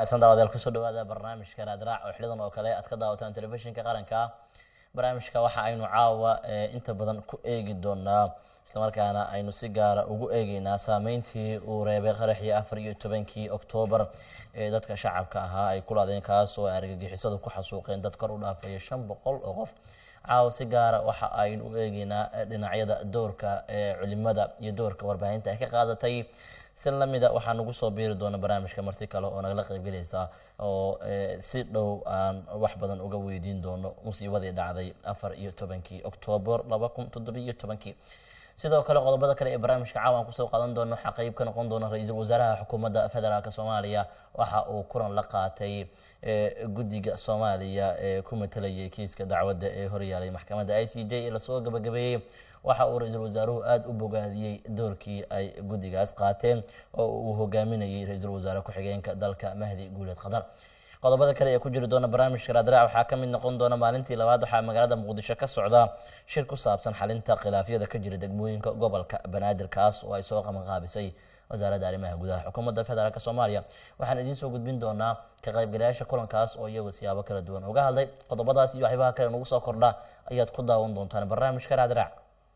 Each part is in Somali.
wanaagsan daawadayaal kusoo dhawaada barnaamijka raadraac oo xilidan oo kale aad ka daawataan telefishinka qaranka barnaamijka waxa aynu caawa inta badan ku eegi doonaa islamarkaana aynu si gaara ugu eegeynaa saameyntii uu reebay qaraxii afar iyo tobankii oktoobar ee dadka shacabka ahaa ay ku laadeen kaas oo ay argagixisadu ku xasuuqeen dad kor u dhaafaya shan boqol oo qof caawa si gaara waxa aynu u eegeynaa dhinacyada doorka ee culimada iyo doorka warbaahinta ay ka qaadatay si lamida waxaa nagu soo biiri doona barnaamijka marti kale oo nagala qaybgelaysa oo si dhow aan wax badan uga weydiin doono musiibadii dhacday afar iyo tobankii oktoobar laba kun toddobiyo tobankii sidoo kale qodobada kale ee barnaamijka caawan kusoo qaadan doono waxaa qeyb ka noqon doona ra-iisul wasaaraha xukuumadda federaalk soomaaliya waxa uu kulan la qaatay guddiga soomaaliya ee ku matalayay kiiska dacwadda ee horyaalay maxkamadda i c j ee lasoo gabagabeeyey waxa uu ra-iisul wasaaruhu aada u bogaadiyey doorkii ay guddigaas qaateen oo uu hogaaminayay ra-iisul wasaare ku-xigeenka dalka mahdi guuleed qadar qodobada kale ee ku jiri doona barnaamijka raadraac waxaa ka mid noqon doona maalintii labaad waxaa magaalada muqdisho ka socda shir ku saabsan xalinta khilaafyada ka jira degmooyinka gobolka banaadir kaas oo ay soo qabanqaabisay wasaaradda arrimaha gudaha xukuumadda federaalk soomaaliya waxaan idiin soo gudbin doonaa ka qaybgalayaasha kulankaas oo iyagu siyaabo kala duwan uga hadlay qodobadaas iyo waxyaabaha kale nagu soo kordha ayaad ku daawan doontaan barnaamijka raadraac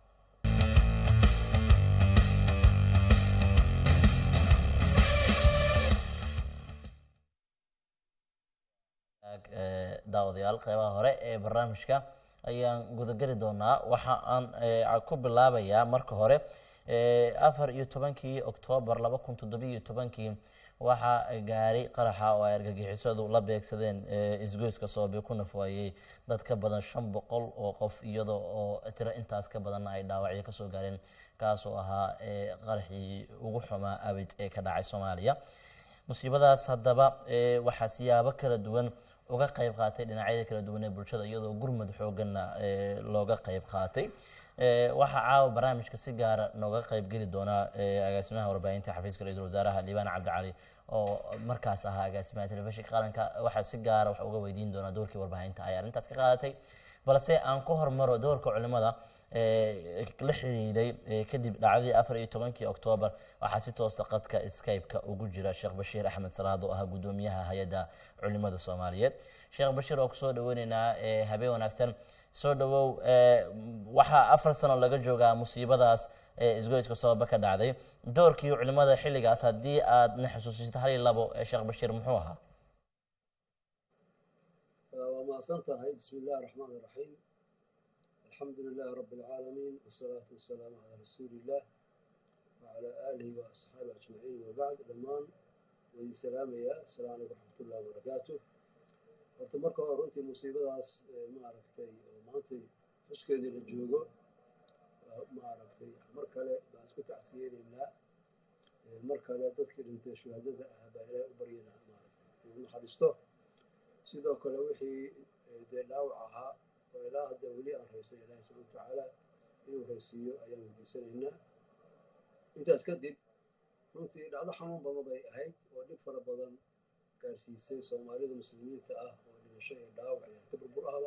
daawadayaal qeybaha hore ee barnaamijka ayaan gudageli doonaa waxa aan ku bilaabayaa marka hore afar iyo tobankii oktoobar laba kun toddobiyo tobankii waxaa gaaray qaraxa oo ay argagixisadu la beegsadeen isgoyska soobe ku nafwaayey dad ka badan shan boqol oo qof iyadoo oo tiro intaas ka badanna ay dhaawacyo kasoo gaareen kaasoo ahaa qaraxii ugu xumaa abid ee ka dhacay soomaaliya musiibadaas haddaba waxaa siyaabo kala duwan uga qayb qaatay dhinacyada kala duwan ee bulshada iyadoo gurmud xooganna looga qayb qaatay waxaa caawa barnaamijka si gaara nooga qayb geli doonaa agaasimaha warbaahinta xafiiska ra-iisul wasaaraha liibaan cabdicali oo markaas ahaa agaasimaha telefishinka qaranka waxaa si gaara wax uga weydiin doonaa doorkii warbaahinta ay arrintaas ka qaadatay balse aan ku hormaro doorka culimada la xiriiday kadib dhacdadii afar iyo tobankii oktoobar waxaa si toosa qadka skype-ka ugu jira sheekh bashiir axmed salaad oo ahaa guddoomiyaha hay-adda culimada soomaaliyeed sheekh bashiir oo kusoo dhaweyneynaa habeen wanaagsan soo dhawow waxaa afar sano laga joogaa musiibadaas isgoyska sababa ka dhacday doorkii culimada xilligaas haddii aad na xusuusisata hal iyo labo sheekh bashiir muxuu ahaa waa mahadsan tahay bismi illahi raxmaan iraxiim alxamdu lilahi rabi اlcaalamiin wsalaatu wasalaamu calaa rasuuli illah wacalaa aalihi wa asxaabi ajmaciin wabacd dhammaan waidin salaamayaa asalaamu calaykum raxmat ullahi wabarakaatu horta marka hore runtii musiibadaas maaragtay oo maantay xuskeedii la joogo maaragtay mar kale baan isku tacsiyeynaynaa mar kale dadkii dhintay shuhaadada ah baa ilaahay u baryanaa maaragtay inuu naxariisto sidoo kale wixii dee dhaawac ahaa oo ilaa hadda weli aan raysay ilaahi subxana watacaala inuu raysiiyo ayaan weydiisanaynaa intaas kadib runtii dhacdo xanuun badan bay ahayd oo dhib fara badan gaarsiisay soomaalida muslimiinta ah oo dhimasho iyo dhaawac iyo hanta burbur ahba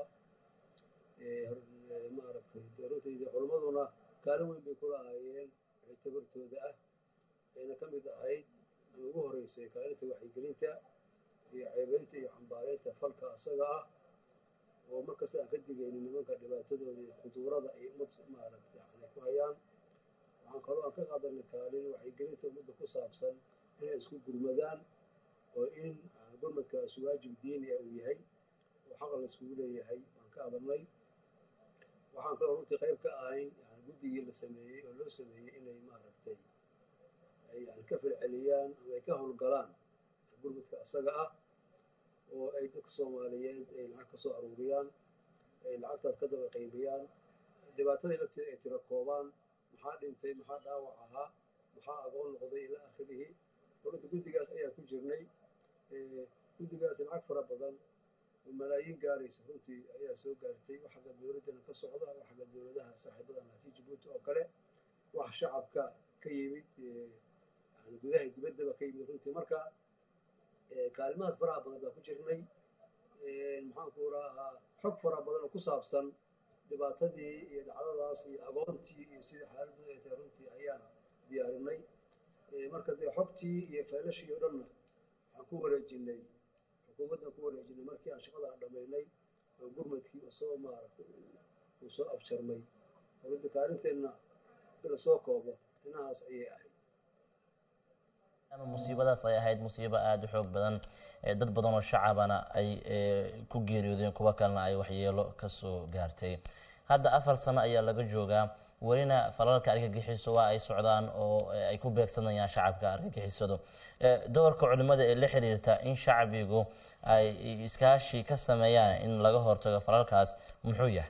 maaragtay dee runtii culimmaduna kaalin weyn bay ku lahaayeen wixii tabartooda ah ayna ka mid ahayd ama ugu horeysay kaalinta waxyigelinta iyo ceebeynta iyo cambaareynta falka asaga ah oo markasta aan ka digaynin nimanka dhibaatadooda iyo khuduurada ay ummad maaragtay yani ku hayaan waxaan kaloo aan ka qaadanay kaalin waxyigelinta ummadda ku saabsan inay isku gurmadaan oo in gurmadkaas waajib diini ah uu yahay oo xaq la iskugu leeyahay waan ka adanay waxaan kaloo runtii qayb ka ahayn yani guddigii la sameeyey oo loo sameeyey inay maaragtay ay yani ka filceliyaan ama ay ka howlgalaan gurmadka asaga ah oo ay dadka soomaaliyeed ay lacag ka soo aruuriyaan ay lacagtaas ka daba qaybiyaan dhibaatadii lafteeda ay tiro koobaan maxaa dhintay maxaa dhaawac ahaa maxaa agoon noqday ilaa akhirihi runta guddigaas ayaan ku jirnay guddigaas lacag fara badan oo malaayiin gaaraysa runtii ayaa soo gaartay wax xagga dowladdana ka socda wax xagga dowladaha saaxiibada naasi jabuuti oo kale wax shacabka ka yimid yani gudaha dibaddaba ka yimid runtii marka kaalimahaas faraha badan baa ku jirnay maxaanku rahaa xog fara badan oo ku saabsan dhibaatadii iyo dhacdadaas iyo agoontii iyo sidii xaaladooda ay tahay runtii ayaan diyaarinay marka dee xogtii iyo faylashii oo dhanna waxaan ku wareejinay xukuumaddan ku wareejinay markii aan shaqada aan dhammaynay oo gurmadkii usoo maaragtay uu soo afjarmay hawada kaalinteenna in lasoo koobo inahaas ayay ahayd musiibadaas ay ahayd musiibo aada u xoog badan dad badan oo shacabana ay ku geeriyoodeen kuwo kalena ay waxyeelo kasoo gaartay hadda afar sano ayaa laga joogaa welina falalka argagixiso waa ay socdaan oo ay ku beegsanayaan shacabka argagixisadu doorka culimada ee la xiriirta in shacbigu ay iskaashi ka sameeyaan in laga hortago falalkaas muxuu yahay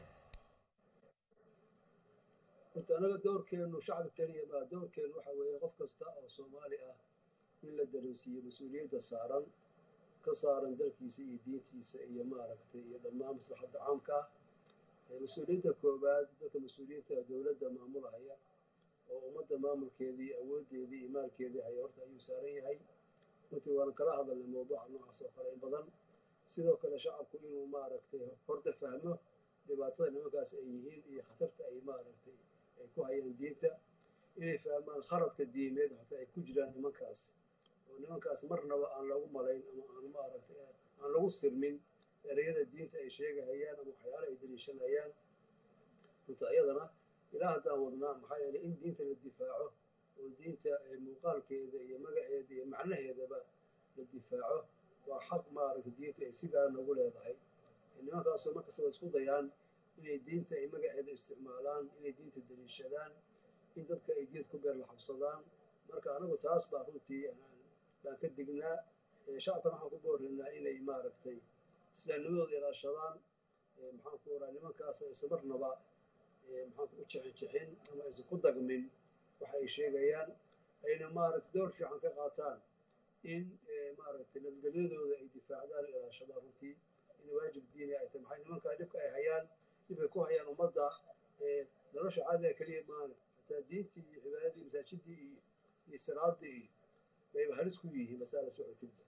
horta anaga doorkeenu shacbi keliya maa doorkeenu waxa weeye qof kasta oo soomaali ah in la dareensiiyo mas-uuliyadda saaran ka saaran dalkiisa iyo diintiisa iyo maaragtay iyo dhammaan maslaxadda caamka ah mas-uuliyadda koowaad dadka mas-uuliyiinta dowladda maamulahaya oo ummadda maamulkeedii awooddeedii iyo maalkeedii haya horta ayuu saaran yahay runtii waana kala hadalnay mawduuca noocaas oo kale in badan sidoo kale shacabku inuu maaragtay horta fahmo dhibaatada nimankaas ay yihiin iyo khatarta ay maaragtay ay ku hayaan diinta inay fahmaan khaladka diimeed hataa ay ku jiraan nimankaas oo nimankaas marnaba aan lagu malayn ama aan maaragtay aan lagu sirmin ereyada diinta ay sheegahayaan ama waxyaala ay daliishanayaan runta iyadana ilaa haddaan wadnaa maxaa yeelay in diinta la difaaco oo diinta muuqaalkeeda iyo magaceeda iyo macnaheedaba la difaaco waa xaq maaragtay diinta ay si gaara noogu leedahay nimankaasoo markastaba isku dayaan inay diinta ay magaceeda isticmaalaan inay diinta daliishadaan in dadka ay diinta ku beer la xabsadaan marka anagu taas baa runtii baan ka dignaa shacabkana waxaan ku boorinaa inay maaragtay islaamnimadooda ilaashadaan maxaan ku oraa nimankaas aysan marnaba maxaan u jixin jixin ama aysan ku dagmin waxa ay sheegayaan ayna maaragtay door fiican ka qaataan in maaragtay nabadgelyadooda ay difaacdaan o ilaashadaan runtii in waajib diini ay tahay maxay nimankaa dhibka ay hayaan dhibkay ku hayaan ummadda nolosha caadiga keliya maana hataa diintii iyo cibaadadii masaajidii iyo iyo salaadii iyo bayba halis ku yihiin masaala socotidba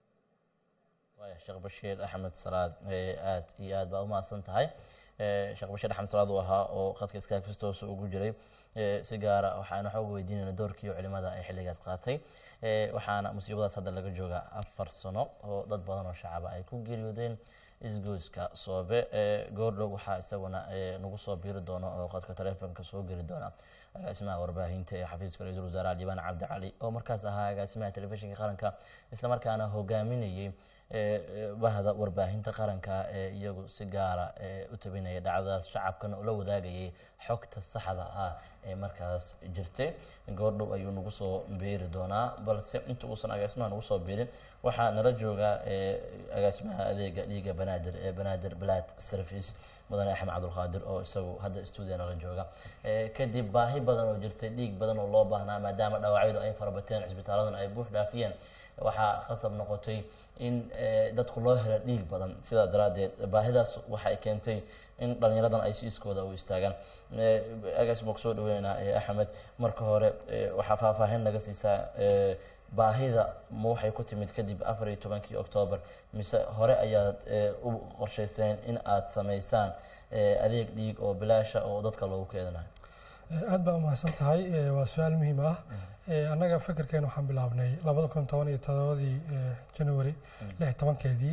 waaya sheekh bashiir axmed salaad aad iyo aad baa umahadsan tahay sheekh bashiir axmed salaad uu ahaa oo khadka iskaakistoosa ugu jiray si gaara waxaana xoog weydiinayna doorkii culimada ay xilligaas qaatay waxaana musiibadaas hadda laga joogaa afar sano oo dad badan oo shacaba ay ku geeriyoodeen isgoyska soobe goordhow waxaa isaguna nagu soo biiri doona oo khadka taleefonka soo geli doona agaasimaha warbaahinta ee xafiiska ra-iisul wasaare liibaan cabdi cali oo markaas ahaa agaasimaha telefishinka qaranka islamarkaana hogaaminayay bahda warbaahinta qaranka ee iyagu si gaara u tabinaya dhacdadaas shacabkana ula wadaagayay xogta saxda ah ee markaas jirtay goordhow ayuu nagu soo beeri doonaa balse inta uusan agaasimaha nagu soo beerin waxaa nala jooga agaasimaha adeega dhiiga banaadir ee banaadir blad service mudane axmed cabdulqaadir oo isagu hadda stuudiya nala jooga kadib baahi badan oo jirtay dhiig badan oo loo baahnaa maadaama dhaawacyadu ay farabateen cisbitaaladuna ay buux dhaafiyeen waxaa qasab noqotay in dadku loo helo dhiig badan sidaa daraaddeed baahidaas waxay keentay in dhallinyaradan ay si iskooda u istaagaan agaasima kusoo dhaweynaa axmed marka hore waxaa faahfaahin naga siisaa baahida ma waxay ku timid kadib afar iyo tobankii oktoobar mise hore ayaad u qorshayseen in aad samaysaan adeeg dhiig oo bilaasha oo dadka loogu keedinayo aad baa umahadsan tahay waa su-aal muhiim ah annaga fikirkeena waxaan bilaabnay labada kun toban iyo todobadii january lix tobankeedii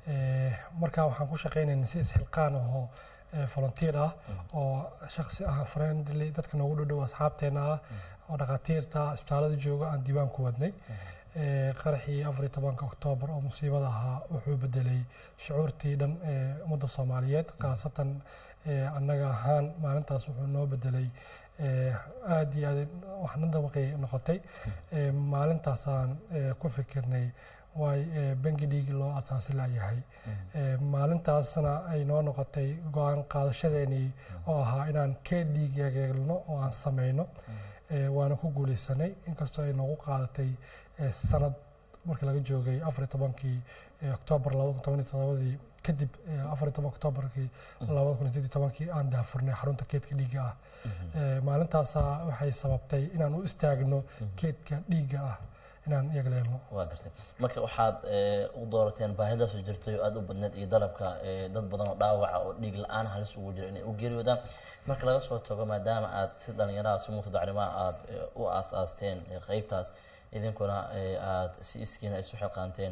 markaa waxaan ku shaqaynaynay si isxilqaan ahoo volunteer ah oo shaksi ah friendly dadka noogu dhodhow asxaabteena ah oo dhakhaatiirta isbitaalada jooga aan diiwaan ku wadnay qaraxii afar iyo tobanka oktoobar oo musiibada ahaa wuxuu bedelay shucuurtii dhan ee ummadda soomaaliyeed khaasatan annaga ahaan maalintaas wuxuu noo bedelay aada iyo aad waxna dabaqay noqotay maalintaasaan ku fikirnay waay bangi dhiig loo asaasi layahay maalintaasna ay noo noqotay go-aan qaadashadeenii oo ahaa inaan keed dhiig yageelno oo aan samayno waana ku guuleysanay inkastoo ay noogu qaadatay sanad markii laga joogay afar iyo tobankii oktoobar labada kun toban iyo todobadii kadib afar iyo toban oktoobarkii labada kun sideed iyo tobankii aan daafurnay xarunta keedka dhiigga ah maalintaasa waxay sababtay inaan u istaagno keedka dhiigga ah inaan iyaga leelno waa gartay marka waxaad u doorateen baahidaasu jirtay oo aada u badneed iyo dalabka dad badan oo dhaawaca oo dhiig la-aan halis ugu jira inay u geeriyoodaan marka laga soo tago maadaama aad si dhalinyaraha si mutadaclimaa aada u aas-aasteen qeybtaas idinkuna aada si iskiina isu xilqaanteen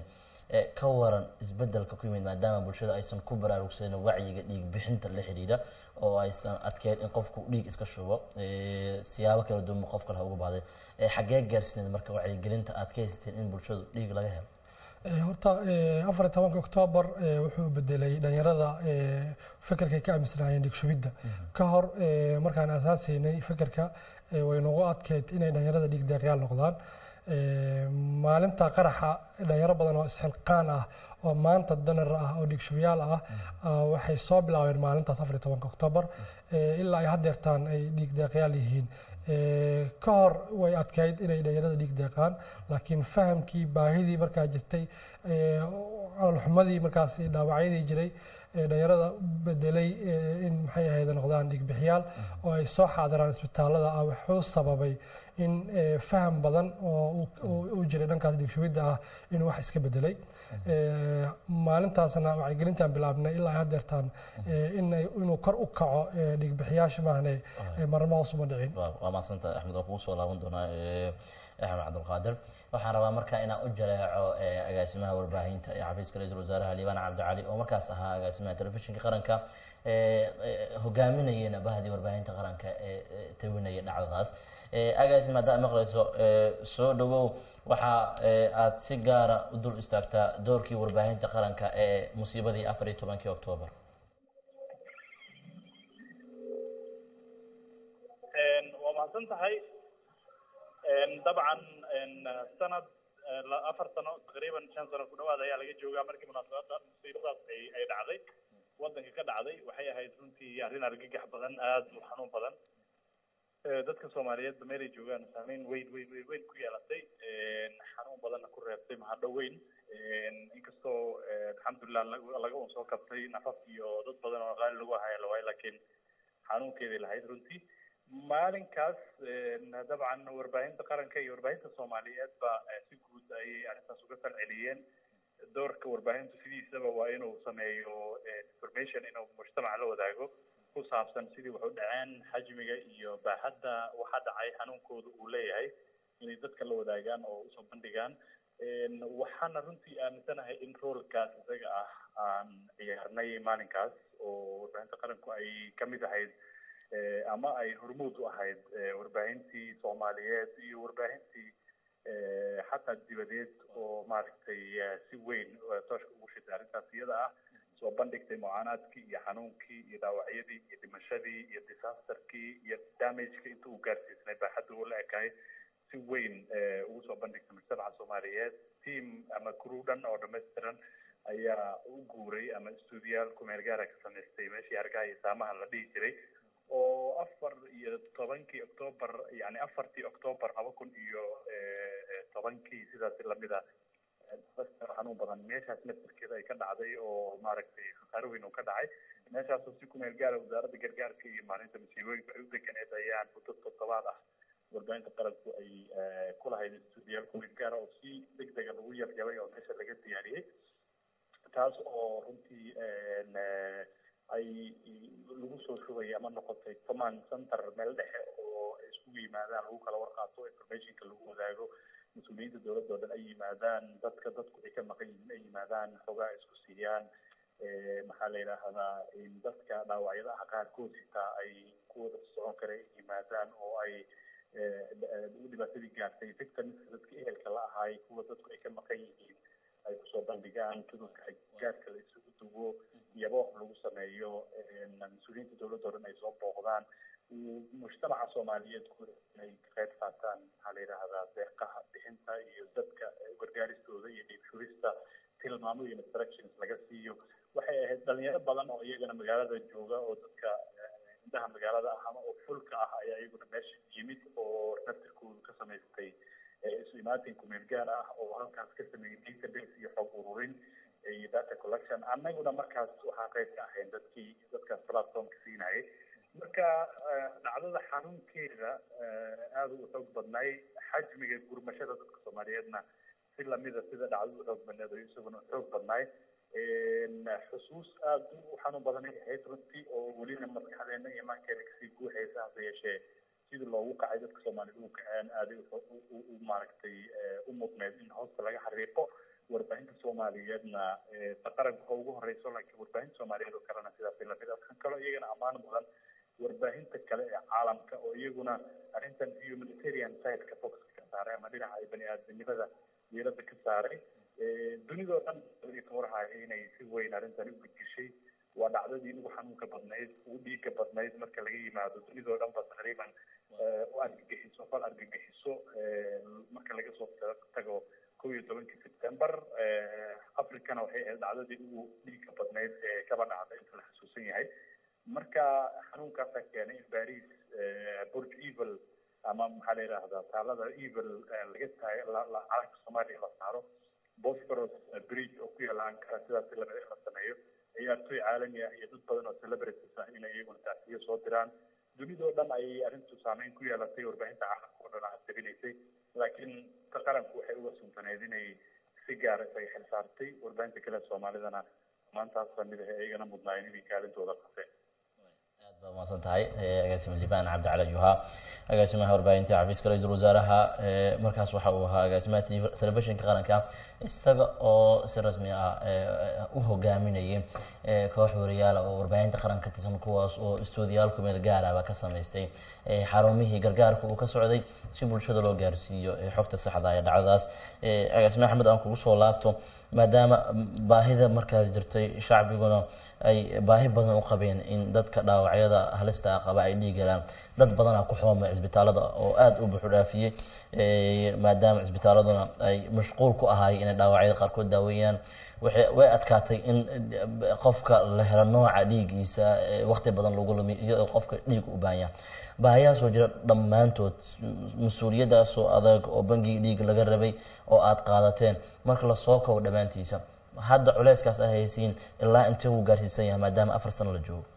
Eh, ka waran isbedelka ku yimid maadaama bulshada aysan ku baraarugsanin wacyiga dhiig bixinta la xidhiidha oo aysan adkeyn in qofku dhiig iska shubo eh, siyaabo kala duwan qof kale ha ugu baahday Eh, xaggee gaarsineed marka wacyigelinta aad ka haysateen in bulshadu dhiig laga helo Eh, horta eh, afar iyo tobanka oktoobar eh, wuxuu bedelay dhalinyarada eh, fekerkay ka aaminsanaayeen dhigshubidda ka hor eh, markaan asaasaynay fekerka eh, way nagu adkeyd inay dhalinyarada dhiig deeqyaal noqdaan Eh, maalinta qaraxa dhalinyaro badan oo isxilqaan ah oo maanta danar ah oo dhiigshubiyaal ah ah, waxay soo bilaabeen maalintaas afar iyo tobanka oktoobar eh, ilaa ay haddeertaan ay dhiig deeqyaal yihiin Eh, ka hor way adkayd inay dhalinyarada dhiig deeqaan laakiin fahamkii baahidii markaa jirtay eh, calolxumadii markaas dhaawacyadii jiray ee dhalinyarada bedelay eh, in maxay ahayd noqdaan dhiigbixiyaal oo ay soo xaadiraan isbitaalada ah wuxuu sababay in eh, faham badan oo uu- uu- uu jiray dhankaas dhiigshubidda ah inuu wax iska bedelay Eh, maalintaasna wacyigelintaan bilaabnay ilaa haddeertaan eh, inay- inuu kor u kaco eh, dhiigbixiyaasha maahane eh, marnaba hoos uma dhicin waa waa mahadsantahay axmed oo kugu soo laaban doonaa eh, axmed cabdulqaadir waxaan rabaa marka inaan u jaleeco eh, agaasimaha warbaahinta ee xafiiska ra-iisul wasaaraha liibaan cabdicali oo markaas ahaa agaasimaha telefishinka qaranka eh, eh, hogaaminayena bahdii warbaahinta qaranka ee ee tawinaya dhacdadaas Eh, agaasim haddaad maqlayso eh, soo dhawow waxa eh, aad si gaara u dul istaagtaa doorkii warbaahinta qaranka ee musiibadii afar iyo tobankii oktoobar waa mahadsan tahay dabcan sanad la- afar sano taqriiban shan sano ku dhawaad ayaa laga joogaa markii munaasabada musiibadaas ay ay dhacday wadanka ka dhacday waxay ahayd runtii arrin argagax badan aad u xanuun badan Eh, dadka soomaaliyeedba meelay joogaan saameyn weyn weyn weyn weyn ku yeelatay xanuun badanna ku reebtay mahadho weyn inkastoo eh, alxamdulilah laga laga un soo kabtay nafaf iyo dad badan oo qaali lagu ahaya lawaayo laakiin xanuunkeeday lahayd runtii maalinkaas eh, dabcan warbaahinta qaranka iyo warbaahinta soomaaliyeed ba eh, si guud ayay arrintaas uga falceliyeen doorka warbaahintu sidiisaba waa inuu sameeyo eh, information inuu mujtamaca la wadaago ku saabsan sidii wax u dhaceen xajmiga iyo baaxadda waxa dhacay xanuunkooda uu leeyahay inay dadka la wadaagaan oo usoo bandhigaan Een, waxaana runtii aaminsanahay in roolkaas isaga ah aan ciyaarnay maalinkaas oo warbaahinta qaranku ay ka mid ahayd eh, ama ay hormuud u ahayd eh, warbaahintii soomaaliyeed iyo warbaahintii eh, xataa dibadeed oo maaragtay eh, si weyn eh, tooshka ugu shitay arrintaas iyada ah soo bandhigtay mucaanaadkii iyo xanuunkii iyo dhaawacyadii iyo dhimashadii iyo disasterkii iyo damageka inta uu gaarsiisnay baaxadda uu la ekaay si weyn eh, ugu soo bandhigtay mujtamaca soomaaliyeed team ama crew dhan oo dhammaystiran ayaa u guuray ama stuudiyaal kumeel gaara ka samaystay meeshii hargaha iyo saamaha la dhihi jiray oo afar iyo tobankii octoobar yani afartii octoobar laba kun iyo eh, eh, tobankii sidaasi lamid a xanuun badan meeshaas laftirkeeda ay ka dhacday oo maaragtay khasaaro weyn oo ka dhacay meeshaasoo si kumeel gaara wasaaradda gargaarka iyo maalinta masiibooyinka ay u deganeed ayaan muddo toddobaad ah warbaahinta qaranku ay eh, ku lahayd stuudiyaal kumeel gaara oo si deg dega lagu yaryabay oo meesha laga diyaariyey taas oo runtii een, eh, ay lagu soo shugay ama noqotay command center meel dhexe oo ay isugu yimaadaan lagu kala warqaato informationka lagu wadaago mas-uuliyiinta dowladda oo dhan ay yimaadaan dadka dadku ay ka maqan yihiin ay yimaadaan xogaa ay isku siiyaan Eh, maxaa la yidhaahdaa in dadka dhaawacyada ah qaarkood xitaa ay ku wada socon kara ay yimaadaan oo ay eh, eh, dhibaatadii gaartay victimska dadka ehelka la ahaay kuwa dadku ay ka maqan yihiin ay kusoo bandhigaan cudurka ay gaarka la isugu duwo iyaba lagu sameeyo een, mas-uuliyiinta dowladda oo dhan ay soo booqdaan uu mujtamaca soomaaliyeed ku inay ka qayb qaataan maxaa la yidhaahdaa deeqaha bixinta iyo dadka eh, gargaaristooda iyo dhiibshurista tilmaamo iyo instructions laga siiyo waxay ahayd dhalinyaro badan oo iyagana magaalada jooga oo dadka eh, indhaha magaalada ah ama oo fulka ah ayaa iyaguna meesha yimid oo naftirkoodu ka samaystay eh, isu imaatin kumeel gaar ah oo halkaas ka sameeyey database iyo xog ururin iyo data collection annaguna markaas waxaan qayb ka ahayn dadkii dadkaas platformka siinayay marka eh, dhacdada xanuunkeeda eh, aada u xoog badnay xajmiga gurmashada dadka soomaaliyeedna si lamida sida dhacdada u xoog badneed oo isaguna xoog badnay Een, xusuus aada u xanuun badan ay ahayd runtii oo welina maskaxdeena iyo imaankeena kasii guuxaysa hase yeeshee sidii loogu kacay dadka soomaaliyed u kaceen aaday u- u- u- u maaragtay eh, u mudneed in hoosta laga xariiqo warbaahinta soomaaliyeedna qaranka ugu horeyso laakiin warbaahinta soomaaliyeed oo kalena sidaas lamid ah kan kaloo iyagana ammaan mudan warbaahinta kale ee caalamka oo iyaguna arrintan humanitarian sideka focuska ka saaray ama dhinaca ay bani aadamnimada diiradda ka saaray dunidoo dhan ka warhaya inay si weyn arrintani u gudgishay waa dhacdadii ugu xanuunka badnayd ugu dhiigga badnayd marka laga yimaado dunidoo dhan ba taqriiban u argagixiso fal argagixiso marka laga soo tago kow iyo tobankii september africana waxay ahayd dhacdadii ugu dhiigga badnayd ee kaba dhacda inta la xasuusan yahay marka xanuunkaasaa keenay in paris burj evil ama maxaa la yidhaahdaa taalada evil laga taag calanka soomaaliya la saaro bosphorus bridge oo ku yaala ankara sidaas lamid la sameeyo ciyaartoy caalami ah iyo dad badan oo celebrities ah inay iyaguna taasiyo soo diraan dunidoo dhan ayay arrintu saameyn ku yeelatay warbaahinta caalamka oo dhan aad tabinaysay laakiin ta qaranku waxay uga suntaneyd inay si gaara isaga xil saartay warbaahinta kale soomaalidana maantaas lamid ah iyagana mudnaayeen inay kaalintooda qateen aad baa umahadsan tahay agaasima liibaan cabdicali ayuhaa agaasimaha warbaahinta xafiiska ra-iisul wasaaraha markaas waxa uu ahaa agaasimaha telefishinka qaranka isaga oo si rasmi ah u hogaaminayay koox wariyaala oo warbaahinta qaranka ka tirsan kuwaas oo istuudiyaal kumeel gaaraba ka samaystay xarumihii gargaarka uu ka socday si bulshada loo gaarsiiyo xogta saxda ee dhacdadaas agaasime axmed aan kugu soo laabto maadaama baahida markaas jirtay shacbiguna ay baahi badan u qabeen in dadka dhaawacyada halista ah qaba ay dhiig galaan dad badanaa ku xoomay cisbitaalada oo aada u buxu dhaafiyey maadaama cisbitaaladuna ay mashquul ku ahaayeen inay dhaawacyada qaarkood daaweeyaan way adkaatay in qofka la helo nooca dhiigiisa waqti badan lagu lumiy iyadoo qofka dhiig u baahanya baahiyahaasoo jira dhammaantood mas-uuliyadaasoo adag oo bangigii dhiig laga rabay oo aada qaadateen marka lasoo kobo dhammaantiisa hadda culeyskaas a haysiin ilaa intee uu gaarsiisan yahay maadaama afar sano la joogo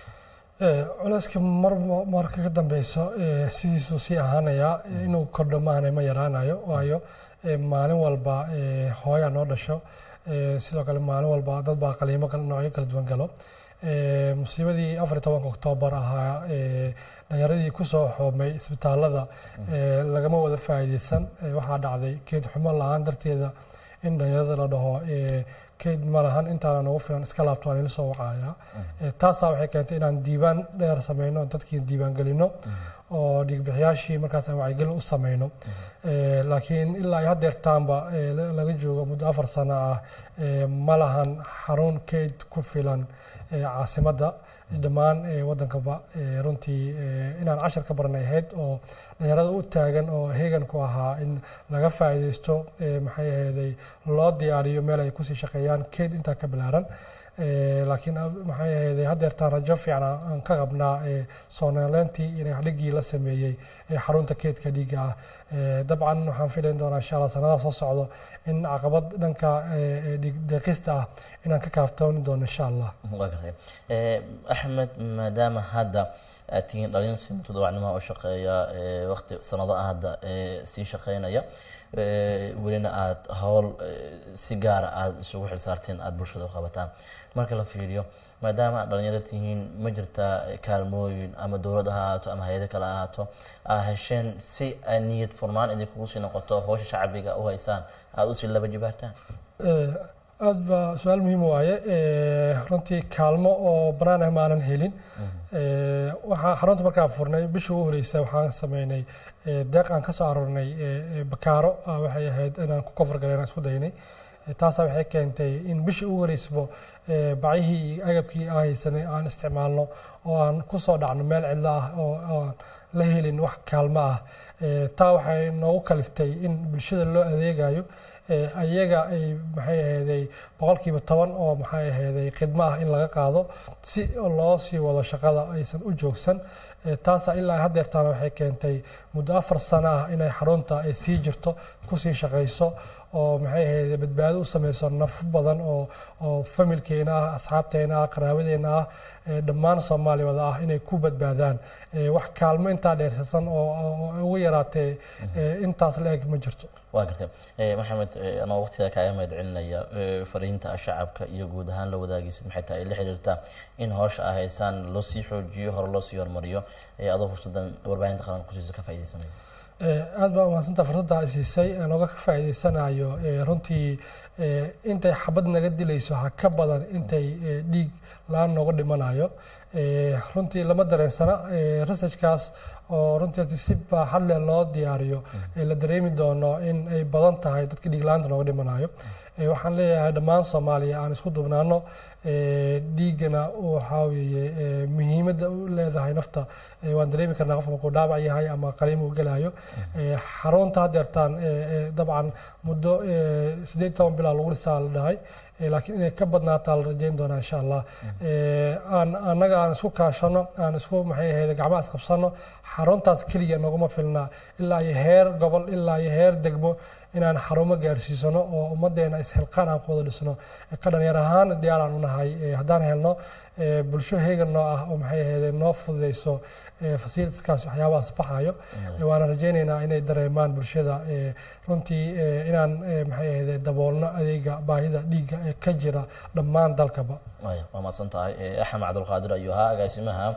culeyska mar marka ka dambeyso sidiisuu sii ahaanayaa inuu kordho maahane ma yaraanayo waayo maalin walba hooyaa noo dhasho sidoo kale maalin walba dad baa qaliimo noocyo kala duwan galo musiibadii afar iyo tobanka oktoobar ahaa dhallinyaradii kusoo xoomay isbitaalada lagama wada faa'iideysan waxaa dhacday keed xumo la-aan darteeda in dhallinyarada la dhaho keyd ma lahan intaana nagu filan iska laabto aan ila soo wacaya taasaa waxay keentay inaan diiwaan dheer sameyno dadkii diiwaan gelino oo dhiigbixiyaashii markaas aan wacyigelin u sameyno laakiin ilaa ay haddeertaanba laga joogo muddo afar sano ah ma lahan xarun keyd ku filan caasimadda dhammaan waddankaba runtii inaan cashar ka baranay ahayd oo dhalinyarada u taagan oo heegan ku ahaa in laga faa'iideysto maxay ahaydey loo diyaariyo meel ay kusii shaqeeyaan keyd intaa ka bilaaran laakiin maxay ahaydey haddeertaan rajo fiican aan ka qabnaa soonaaleyntii iyo dhigii la sameeyey xarunta keydka dhiigga ah dabcan waxaan filayn doonaa insha allah sanadaha soo socdo in caqabad dhanka deeqista ah inaan ka kaaftooni doono insha allah waa gartay axmed maadaama hadda aad tihiin dhalin si mutadawacnimaha u shaqeeya waqti sanado ah hadda sii shaqeynaya welina aada howl si gaara aada isugu xilsaarteen aada bulshada u qabataan marka la fiiriyo maadaama aad dhalinyaro tihiin ma jirtaa kaalmooyin ama dowlad ha ahaato ama hay-ado kale ahaato aa hesheen si ay niyad furnaan idinkugu sii noqoto howsha shacbiga u haysaan aada usii laba jibaartaan aada baa su-aal muhiim waaye runtii kaalmo oo banaan ah maanan helin waxaa xarunta markaan furnay bishii ugu horeysa waxaan sameynay deeq aan ka soo aroornay bakaaro waxay ahayd inaan ku kofar galeen isku daynay taasaa waxay keentay in bishii ugu horeysaba bacyihii iyo agabkii aan haysanay aan isticmaalno oo aan ku soo dhacno meel cidlo ah oo aan la helin wax kaalmo ah taa waxay noogu kaliftay in bulshada loo adeegayo ayaga ay maxay ahaydey boqolkiiba toban oo maxay ahaydey khidmo ah in laga qaado si loo sii wado shaqada aysan u joogsan taasaa ilaa haddeertaana waxay keentay muddo afar sano ah inay xarunta ay sii jirto kusii shaqayso oo maxay ahayd badbaado u sameyso naf badan oo oo familkeena ah asxaabteena ah qaraabadeena ah dhammaan soomaaliya wada ah inay ku badbaadaan wax kaalmo intaa dheersasan oo ugu yaraatee intaas la eg ma jirto waa gartay maxamed anoo waqtiga kaaga mahad celinaya fariinta shacabka iyo guud ahaan la wadaagaysid maxay tahay la xiriirtaa in howsha ay haysaan loo sii xoojiyo hore loo sii hormariyo adoo fursadan warbaahinta qaranka kusiisa ka faa'iidaysanaya aad baa umahadsanta fursadda ay siisay aan oga faa'iidaysanayo runtii intay xabad naga dilayso ha ka badan intay dhiig la-aan nooga dhimanayo runtii lama dareensana researchkaas oo runtii si baaxad leh loo diyaariyo la dareemi doono in ay badan tahay dadka dhiig la-aanta nooga dhimanayo waxaan leeyahay dhammaan soomaaliya aan isku dubnaano dhiigana waxaa weeye muhiimadda u leedahay nafta waan dareemi karnaa qofka markuu dhaabac yahay ama qaliim uu gelayo xarunta haddeertaan dabcan muddo siddeed toban bilaa lagu dhisaa la dhahay laakiin inay ka badnaataa la rajayn doonaa insha allah aan annaga aan isku kaashano aan isku maxay ahayd gacmaha isqabsano xaruntaas keliya noguma filna ilaa iyo heer gobol ilaa iyo heer degmo inaan xarumo gaarsiisano oo ummaddeena isxilqaan aan ku wada dhisno ka dhalinyar ahaan diyaaraan u nahay haddaan helno bulsho heegan noo ah oo maxay ahayd noo fududeyso fasilitskaas waxyaabahaas baxayo waana rajaynaynaa inay dareemaan bulshada runtii inaan maxay ahayd daboolno adeega baahida dhiigga ee ka jira dhammaan dalkaba waa mahadsan tahay axmed cabdulqaadir ayuu ahaa agaasimaha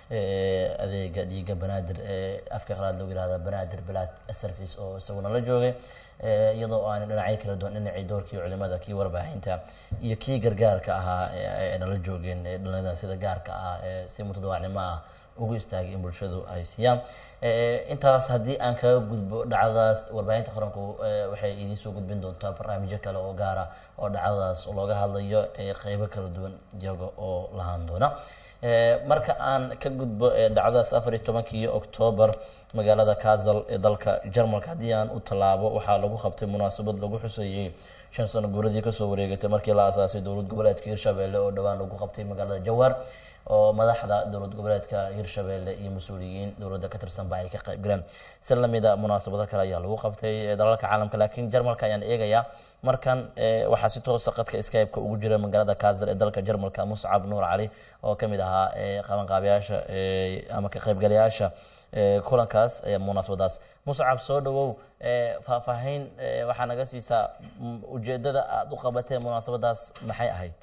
adeega dhiigga banaadir ee afka qalaad lagu yihahda banaadir blood service oo isaguna la joogay iyadoo aan dhinacyo kala duwan dhinacii doorkii culimada kii warbaahinta iyo kii gargaarka ahaa ay nala joogeen dhalinyarada sida gaarka ah si mutadawaacnimo ah ugu istaagay in bulshadu ay siiyaan intaas haddii aan kaga gudbo dhacdadaas warbaahinta qaranku waxay idiin soo gudbin doontaa barnaamijyo kale oo gaara oo dhacdadaas looga hadlayo qeybo kala duwan iyaga oo lahaan doona marka aan ka gudbo dhacdadaas afar iyo tobankii oktoobar magaalada kazal ee dalka jarmalka haddii aan u tallaabo waxaa lagu qabtay munaasabad lagu xuseeyey shan sano guuradii kasoo wareegatay markii la aasaasay dowlad goboleedka hirshabelle oo dhowaan lagu qabtay magaalada jawaar oo madaxda dowlad goboleedka hirshabelle iyo mas-uuliyiin dowladda ka tirsanba ay ka qayb galeen si lamida munaasabado kale ayaa lagu qabtay dalalka caalamka laakiin jarmalka ayaan eegayaa markan waxaa si toosa qadka skype-ka ugu jira magaalada kazal ee dalka jarmalka muscab nuur cali oo ka mid ahaa qabanqaabayaasha ama ka qaybgalayaasha kulankaas munaasabadaas muscab soo dhawow faahfaahin waxaa naga siisaa ujeedada aada u qabatee munaasabadaas maxay ahayd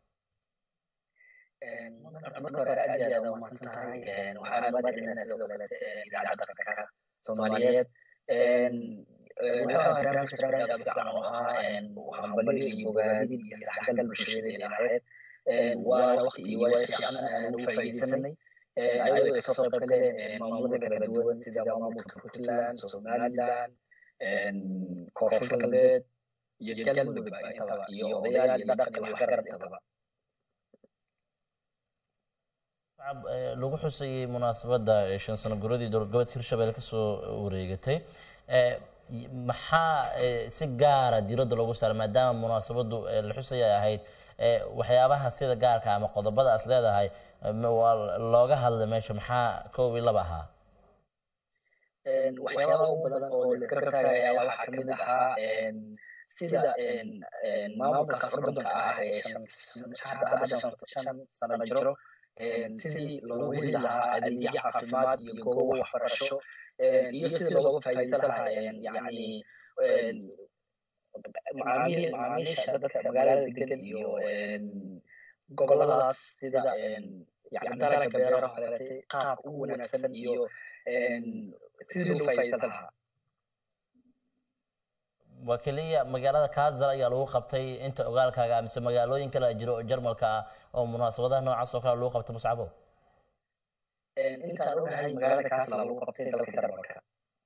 marka hore aad iyo aad umahadsan tahay waxaan mahad celinaa sidoo kaleete idaacadda qaranka soomaaliyeed wuxuu barnaamijka barnaamij aad u fiican oo ahaa hambalyo iyo bogaadin iyo isdhexgal bulshadeeda ahayd waa waqti iyo waayo fiican aan ugu faa'iidaysanay ayadoo ay kasoo qayb galeen maamulada kala duwan sida maamulka puntland somaliland koonfur galbeed iyo galmudugba intaba iyo odayaal iyo dhaqan iyo waxgarad intaba lagu xusayey munaasabadda shan sano guradii dowlad goboleedka hirshabelle kasoo wareegatay maxaa si gaara diiradda loogu saaray maadaama munaasabaddu la xusaya ay ahayd waxyaabaha sida gaarka ama qodobada as leedahay waa looga hadlay meesha maxaa kow iyo laba ahaa waxyaabaha ugu badan oo la iska rabtaagay ayaa waxaa kamid ahaa sida maamulkaas ordonka ah ee hadda shan sano jiro sidii loogu heli lahaa adeegyo caafimaad iyo goobo waxbarasho iyo sidii looga faa'iidaysan lahaa yani macaamiil macaamiisha dadka magaalada degan iyo goboladaas sida yani dalagga beeraha kaleete qaabka ugu wanaagsan iyo sidii loogu faa'iidaysan lahaa waa keliya magaalada kazal ayaa lagu qabtay inta ogaalkaaga mise magaalooyin kale jiro oo jarmalka ah oo munaasabadaha noocaas oo kale lagu qabtay muscabo intaan ogahay magaalada kazal lagu qabtay dalka jarmalka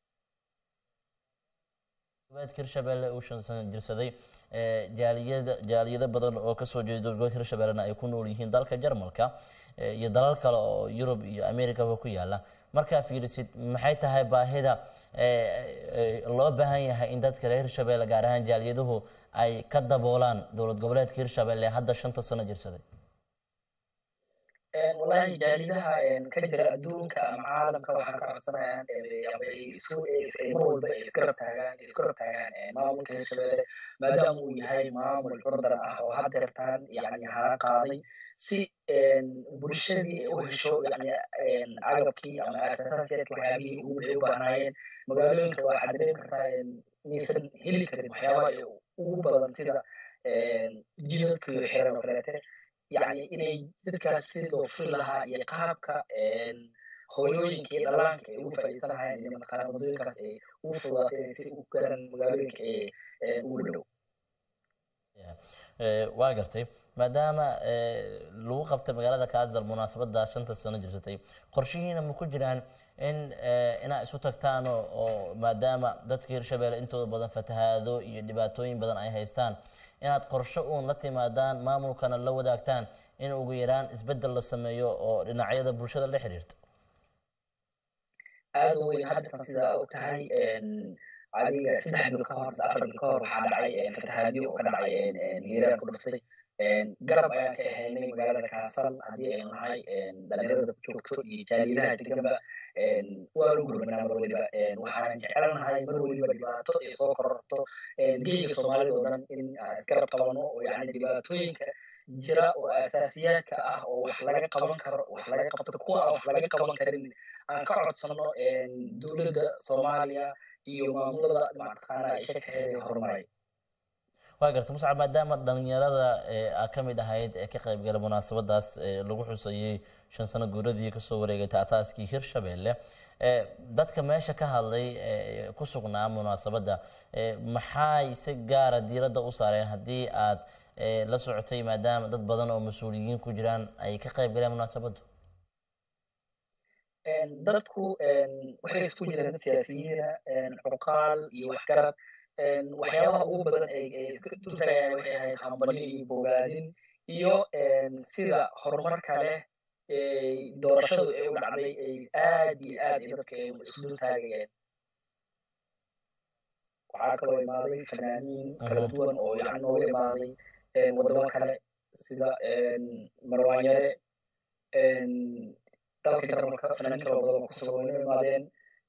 goboleedka hirshabelle uu shan sano jirsaday jaaliyada jaaliyado badan oo kasoo jeeda goboleedka hirshabellena ay ku nool yihiin dalka jarmalka iyo dalal kale oo yurub iyo americaba ku yaala markaa fiirisid maxay tahay baahida loo baahan yahay in dadka reer hirshabelle gaar ahaan jaaliyaduhu ay ka daboolaan dowlad goboleedka hirshabelle hadda shanta sano jirsaday wallahi jaalidaha ka jira adduunka ama caalamka waxaan ka codsanayaan mar walba ay iska rabtaagaan iska rabtaagaan maamulka hirshabelle maadaama uu yahay maamul curdan ah oo haddeertaan yani hara qaaday si bulshadii ay u hesho yani agabkii ama asaasiyaadka waxyaabihii ugu ay u baahnaayeen magaalooyinka waxaad dareemi kartaa inaysan heli karin waxyaabaha ugu badan sida jidadka iyo xiran oo kaleete yani inay dadkaas si loo furi lahaa iyo qaabka hooyooyinka iyo dhallaanka ay ugu faa'iideysan lahayn iyo mataqaana waddooyinkaas ay ugu fududaatay inay si u garan magaalooyinka ee ugu dhow waa gartay maadaama lagu qabtay magaalada kaazal munaasabada shanta sano jirsatay qorshihiina ma ku jiraan in inaad isu tagtaan oo maadaama dadka hirshabelle intooda badan fatahaado iyo dhibaatooyin badan ay haystaan inaad qorshe uun la timaadaan maamulkana la wadaagtaan in ugu yaraan isbedel la sameeyo oo dhinacyada bulshada la xiriirta aada u weyn haddatan sidaa og tahay adiga saddex bil ka hor afar bil ka hor waxaa dhacay fatahaadyo oo ka dhacay hiiraan ku dhuftay garab ayaan ka ahaynay magaalada kaasal haddii aynu nahay dhalinyarada ku joogto iyo jaaliyadaha deganba waanu gurmanaa mar weliba waxaanan jecelnahay mar weliba dhibaato ay soo kororto geyga soomaalida oo dhan in aan isgarab qabano oo yani dhibaatooyinka jira oo asaasiyaadka ah oo wax laga qaban karo wax laga qabto kuwa aan wax laga qaban karin aan ka codsano dowladda soomaaliya iyo maamulada mataqaana ay shakaheeda horumaray waa garta muscab maadaama dhalinyarada aa ka mid ahayd ee ka qaybgala munaasabadaas lagu xusayey shan sano guuradii kasoo wareegatay asaaskii hirshabelle dadka meesha ka hadlay ku sugnaa munaasabadda maxay si gaara diiradda u saareen haddii aad la socotay maadaama dad badan oo mas-uuliyiin ku jiraan ay ka qayb galeen munaasabaddu dadku waxay isku jireen dad siyaasiyiina cuqaal iyo waxgarad waxyaabaha ugu badan ay iska dultagayaan waxay ahayd hambalyo iyo bogaadin iyo sida horumarka leh doorashadu ay u dhacday ay aad iyo aad ay dadka ay isku dultaagayeen waxaa kaloo imaaday fanaaniin kala duwan oo yani nooga imaaday waddamo kale sida marwaanyare dalka jarmalka fanaaniin kaloo badan oo kusoo wayno imaadeen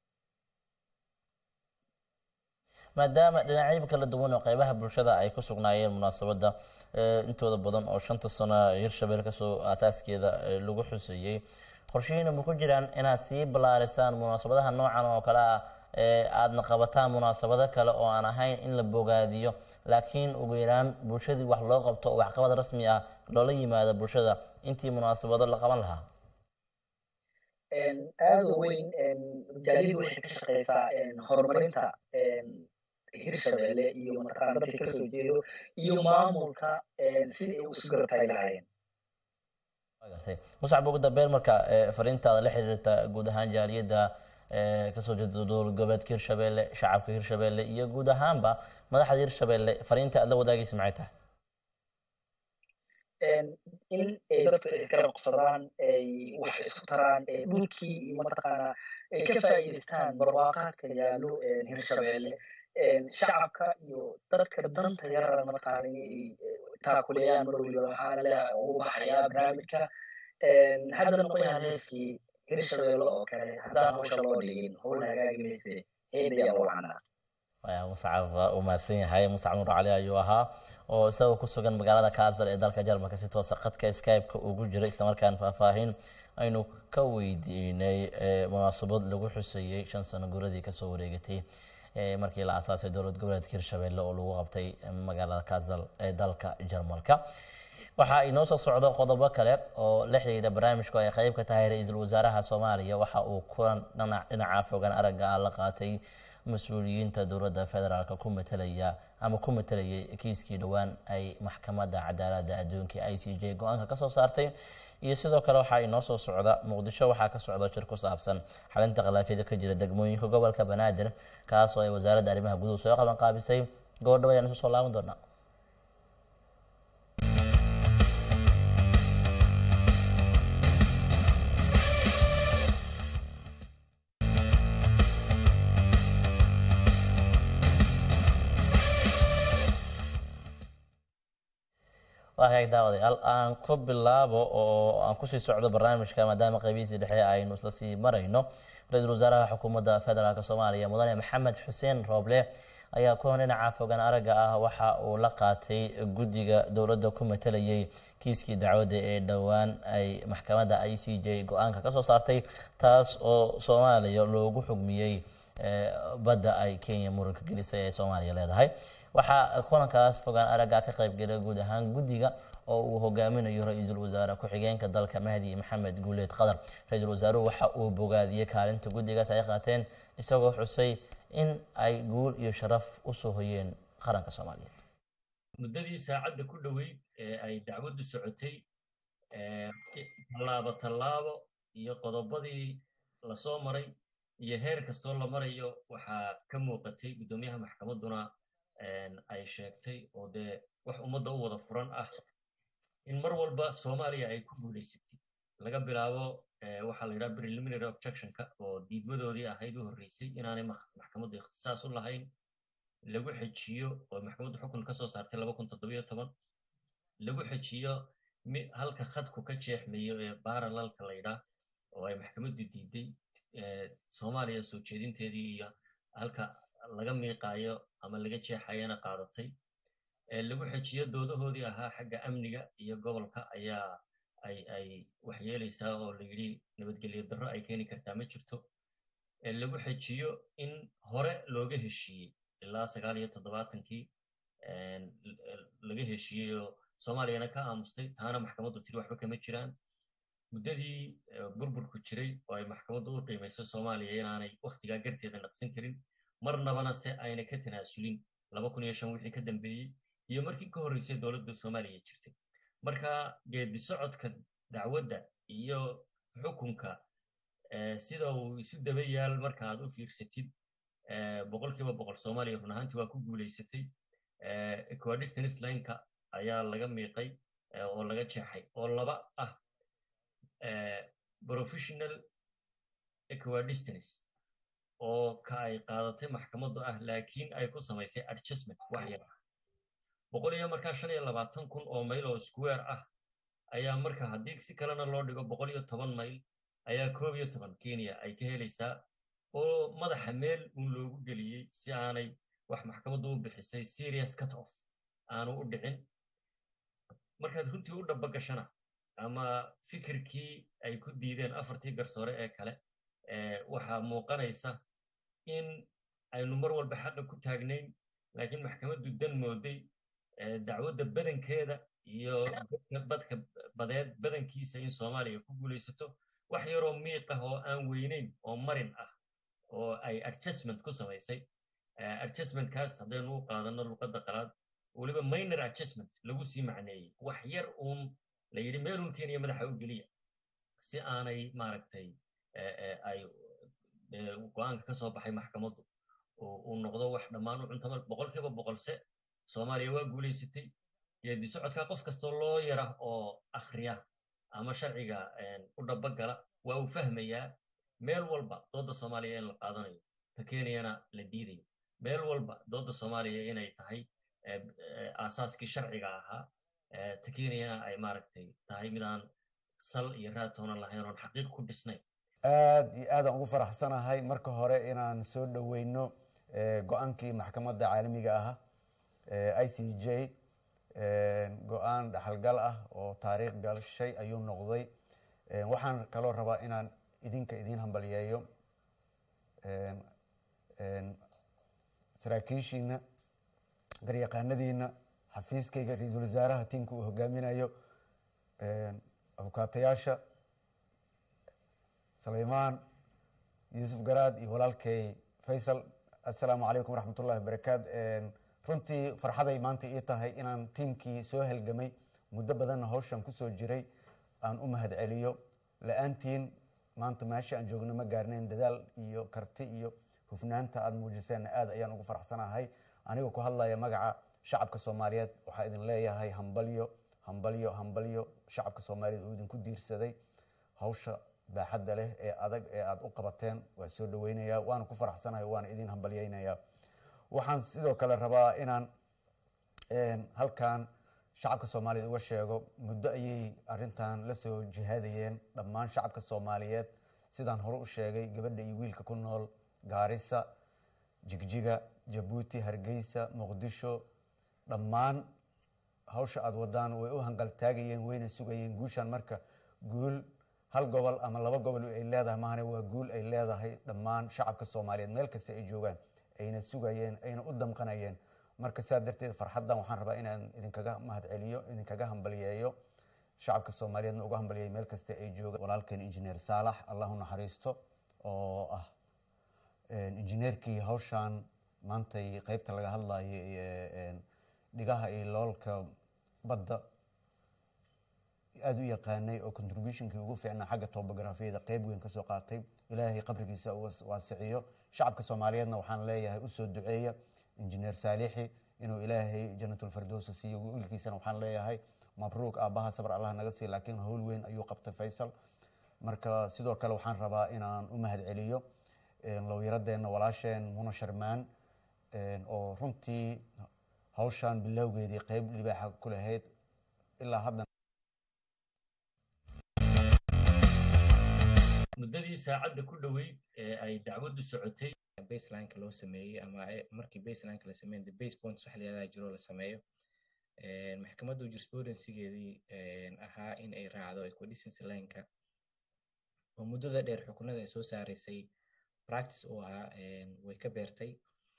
maadaama dhinacyo kala duwan oo qeybaha bulshada ay ku sugnaayeen munaasabadda intooda badan oo shanta sano hirshabelle kasoo asaaskeeda lagu xuseeyey qorshihiina ma ku jiraan inaad sii ballaarisaan munaasabadaha noocan oo kale ah aadna qabataan munaasabado kale oo aan ahayn in la bogaadiyo laakiin ugu yaraan bulshadii wax loo qabto oo waxqabad rasmi ah loola yimaado bulshada intii munaasabado la qaban lahaa aada u weyn jaaliyadu waxay ka shaqeysaa horumarinta hirshabelle iyo mataqaana dadka kasoo jeedo iyo maamulka si ay isu garab taagi lahaayeen gartay muscab ugu dambeyn marka fariintaada la xiriirta guud ahaan jaaliyadda kasoo jeeda dowlad goboleedka hirshabelle shacabka hirshabelle iyo guud ahaanba madaxda hirshabelle fariinta aad la wadaagaysa maxay tahay in ay dadku ay isgarab qabsadaan ay wax isku taraan dhulkii iyo mataqaana ay ka faa'iidaystaan barwaaqaadka yaallo hirshabelle shacabka iyo dadka danta yarana mataqaana inay taakuleeyaan mar weliba waxaana leeyahay ugu baxayaa barnaamijka haddana qoyaan heeskii hirshabelle oo kale haddaan hawsha loo dhigin howlna hagaagi mayse heedayaan wacnaa muscab uu mahadsan yahay muscab nur cali ayuu ahaa oo isagoo ku sugan magaalada kaasar ee dalka jarmalka si toosa khadka skype-ka ugu jira islamarkaan faahfaahin aynu ka weydiinay munaasabad lagu xuseeyey shan sano guuradii kasoo wareegatay markii la asaasay dowlad goboleedka hirshabelle oo lagu qabtay magaalada kaasal ee dalka jarmalka waxaa inoo soo socdo qodobo kale oo la xiriira barnaamijku ay qeyb ka tahay ra-iisul wasaaraha soomaaliya waxa uu kulan dhinaca fogaan aragga ah la qaatay mas-uuliyiinta dowladda federaalk ku matelaya ama ku matelayay kiiskii dhowaan ay maxkamadda cadaaladda adduunka i c j go-aanka kasoo saartay iyo sidoo kale waxaa inoo soo socda muqdisho waxaa ka socda shir ku saabsan xalinta khilaafyada ka jira degmooyinka gobolka banaadir kaasoo ay wasaaradda arrimaha guduhu soo qaban qaabisay gobordhawo ayaan isu soo laaban doonaa waagaag daawadayaal aan ku bilaabo oo aan kusii socdo barnaamijka maadaama qaybihiisii dhexe aynu isla sii marayno ra-iisul wasaaraha xukuumadda federaalk soomaaliya mudane maxamed xuseen rooble ayaa kulan dhinaca fogaan aragga ah waxa uu la qaatay guddiga dowladda ku matelayay kiiskii dacwadda ee dhowaan ay maxkamadda i c j go-aanka kasoo saartay taas oo soomaaliya loogu xugmiyey badda ay kenya muranka gelisay ee soomaaliya leedahay waxaa kulankaas fogaan aragga ka qaybgelay guud ahaan guddiga oo uu hogaaminayo ra-iisul wasaare ku-xigeenka dalka mahdi maxamed guuleed qadar ra-iisul wasaaruhu waxa uu bogaadiyey kaalinta guddigaas ay qaateen isagoo xusay in ay guul iyo sharaf u soo hoyeen qaranka soomaaliyeed muddadii saacadda ku dhoweyd ee ay dacwaddu socotay tallaabo tallaabo iyo qodobadii lasoo maray iyo heer kastoo la marayo waxaa ka muuqatay guddoomiyaha maxkamadduna ay sheegtay oo dee wax ummadda u wada furan ah in mar walba soomaaliya ay ku guulaysatay laga bilaabo waxaa la yidhaha preliminary objectionka oo diidmadoodii ahayd u horreysay inaanay maxkamaddu ikhtisaas u lahayn lagu xejiyo oo maxkamaddu xukun ka soo saartay laba kun toddobiyo toban lagu xejiyo halka khadku ka jeexmayo ee baaralalka la yidhaah oo ay maxkamaddu diiday soomaaliya soo jeedinteedii iyo halka laga miiqaayo ama laga jeexayana qaadatay lagu xejiyo doodahoodii ahaa xagga amniga iyo gobolka ayaa ay ay waxyeelaysaa oo la yidhi nabadgelyo darro ay keeni kartaa ma jirto lagu xejiyo in hore looga heshiiyey ilaa sagaal iyo toddobaatankii laga heshiiyey oo soomaaliyana ka aamustay taana maxkamaddu tiri waxba kama jiraan muddadii burburku jiray oo ay maxkamaddu u qiimayso soomaaliya inaanay wakhtigaa garteeda naqsin karin marnabana se ayna ka tanaasulin laba kun iyo shan wixii ka dambeeyey iyo markii ka horreysay dowladda soomaaliya jirtay marka geedi socodka dacwadda iyo xukunka sida uu isu daba yaal marka aad u fiirsatid boqolkiiba boqol soomaaliya run ahaantii waa ku guulaysatay equidistance lineka ayaa laga miiqay oo laga jeexay oo laba ah professional equidistance oo ka ay qaadatay maxkamaddu ah laakiin ay ku samaysay adjustment wax yar ah boqol iyo markaa shan iyo labaatan kun oo mayl oo square ah ayaa marka haddii si kalena loo dhigo boqol iyo toban mayl ayaa koob iyo toban kenya ay ka helaysaa oo madaxa meel uun loogu geliyey si aanay wax maxkamaddu u bixisay serious cut off aanu u dhicin markaad runtii u dhaba gashana ama fikirkii ay ku diideen afartii garsoore ee kale waxaa muuqanaysa in aynu mar walba xaqa ku taagnayn laakiin maxkamaddu dan mooday dacwadda badankeeda iyo badka badeed badankiisa in soomaaliya ku guulaysato wax yaroo miiq ah oo aan weynayn oo marin ah oo ay adjustment ku samaysay adjustmentkaas haddaynu u qaadanno luqadda qalaad weliba minor adjustment lagu sii macneeyey wax yar uun la yidhi meelun kenya madaxa u geliya si aanay maaragtay ay go-aanka ka soo baxay maxkamaddu uu noqdo wax dhammaan u cuntama boqolkiiba boqolse soomaaliya waa guulaysatay geedi socodka qof kastoo loo yara oo akhriya ama sharciga u dhabagala waa uu fahmayaa meel walba doodda soomaaliya in la qaadanayo ta kenyana la diidayo meel walba doodda soomaaliya inay tahay aasaaskii sharciga ahaa ta kenyana ay maaragtay tahay midaan sal iyo raatoonan lahayn oon xaqiiq ku dhisnayn aad iyo aadaan ugu faraxsanahay marka hore inaan soo dhoweyno go-aankii maxkamadda caalamiga ah i c j go-aan dhaxalgal ah oo taariikh galshay ayuu noqday waxaan kaloo rabaa inaan idinka idiin hambalyeeyo saraakiishiina garyaqaanadiina xafiiskayga ra-iisul wasaaraha tiimka uu hogaaminayo abukaatayaasha sulaymaan yuusuf garaad iyo walaalkay faysal assalaamu calaykum waraxmat ullahi wabarakaat runtii farxaday maanta ii tahay inaan tiimkii soo halgamay muddo badanna hawshan kusoo jiray aan u mahad celiyo la-aantiin maanta meesha aan joogno ma gaarnayn dadaal iyo karti iyo hufnaanta aada muujiseenna aad ayaan ugu faraxsanahay anigoo ku hadlaya magaca shacabka soomaaliyeed waxaa idin leeyahay hambalyo hambalyo hambalyo shacabka soomaaliyeed oo idinku diirsaday hawsha baaxadda leh ee adag ee aada u qabateen waa soo dhaweynayaa waana ku faraxsanahay waana idin hambalyeynayaa waxaan sidoo kale rabaa inaan halkan shacabka soomaaliyeed uga sheego muddo ayay arintan la soo jihaadayeen dhammaan shacabka soomaaliyeed sidaan hore u sheegay gabadha iyo wiilka ku nool gaarisa jigjiga jabuuti hargeysa muqdisho dhammaan hawsha aada wadaan way u hanqaltaagayeen wayna sugayeen guushan marka guul hal gobol ama laba gobol ay leedahay maahane waa guul ay leedahay dhammaan shacabka soomaaliyeed meel kasta ay joogaan ayna sugayeen ayna u damqanayeen marka sidaa darteed farxaddan waxaan rabaa inaan idinkaga mahadceliyo idinkaga hambaliyeeyo shacabka soomaaliyeedna uga hambaliyeeyo meel kasta ay joogaan walaalkeen injineer saalax allahu naxariisto oo ah injineerkii hawshan maantay qeybta laga hadlayo iyo dhigaha iyo loolka badda aada u yaqaanay oo contributionkii ugu fiicnaa xagga tobografiyada qeyb weyn kasoo qaatay ilaahay qabrigiisa waasiciyo shacabka soomaaliyeedna waxaan leeyahay usoo duceeya injineer saalixi inuu ilaahay janatulfardowsa siiyo wiilkiisana waxaan leeyahay mabruuk aabbaha sabr allah naga siiya laakiin howl weyn ayuu qabtay faysal marka sidoo kale waxaan rabaa inaan u mahad celiyo lowyaradeenna walaasheen muna sharmaan oo runtii hawshan bilowgeedii qeyb libaaxa ku lahayd ilaa hadda muddadii saacadda ku dhoweyd ee ay dacwaddu socotay baselineka loo sameeyey ama markii baselineka la sameeyo the base points wax layadaha jiro la sameeyo maxkamaddu jurisprudensigeedii ahaa in ay raacdo equidicency lineka oo muddada dheer xukunada ay soo saaraysay practice uu ahaa way ka beertay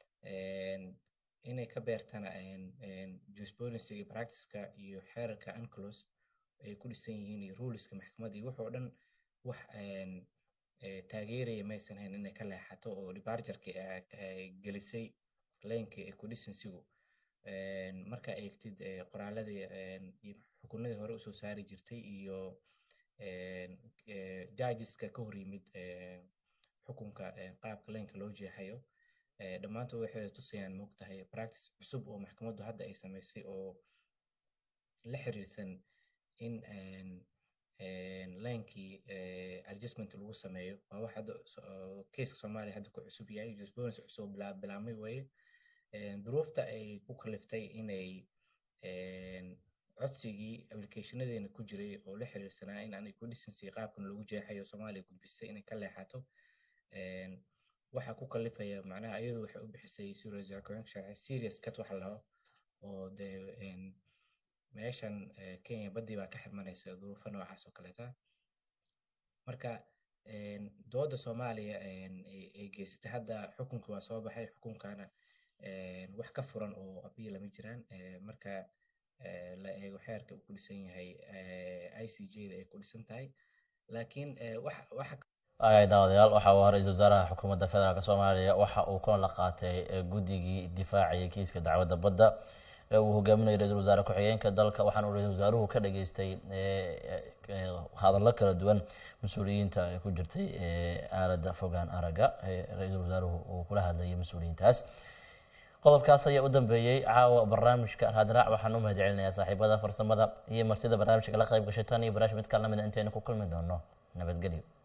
inay ka beertana jurisprudensiga practiceka iyo xeerarka unclos ay ku dhisan yihiin iyo ruleska maxkamadda iyo wuxuu dhan wax taageeraya maysan hayn inay ka leexato oo departureki gelisay laynka equidicensigu marka eegtid qoraaladii iyo xukunadii hore usoo saari jirtay iyo judgeska ka hor yimid xukunka qaabka laynka loo jeexayo dhammaantood waxay tusayaan moogtahay practice cusub oo maxkamaddu hadda ay samaysay oo la xiriirsan in laynkii adjustment lagu sameeyo waa wax hadda keiska soomaaliya hadda ku cusub yahay jurisprudence cusub bilaabmay weeye duruufta ay ku kaliftay inay codsigii applicationadeena ku jiray oo la xiriirsanaa in aan equidicency qaabkan lagu jeexayo soomaaliya gudbisay inay ka leexato waxa ku kalifaya macnaha iyadu waxay u bixisay sharci serious cut waxa laho oo dee meeshan kenya baddii baa ka xirmanaysa duruufo noocaas oo kaleeta marka dooda soomaaliya ay geysatay hadda xukunkii waa soo baxay xukunkana wax ka furan oo abiya lama jiraan marka la eego xeerka uu ku dhisan yahay i c j da ay ku dhisan tahay laakiin waxa waagahay daawadayaal waxa uu ra-iisul wasaaraha xukuumadda federaalk soomaaliya waxa uu kulan la qaatay guddigii difaaciyay kiiska dacwadda badda ee uu hogaaminayo ra-iisul wasaare ku-xigeenka dalka waxaana uu ra-iisul wasaaruhu ka dhageystay hadallo kala duwan mas-uuliyiinta ku jirtay aaladda fogaan aragga ra-iisul wasaaruhu uu kula hadlayay mas-uuliyiintaas qodobkaas ayaa u dambeeyey caawa barnaamijka raadraac waxaan u mahad celinayaa saaxiibada farsamada iyo martida barnaamijka la qayb gashay tan iyo barnaamij mid kala lamida intaynu ku kulmi doono nabadgelyo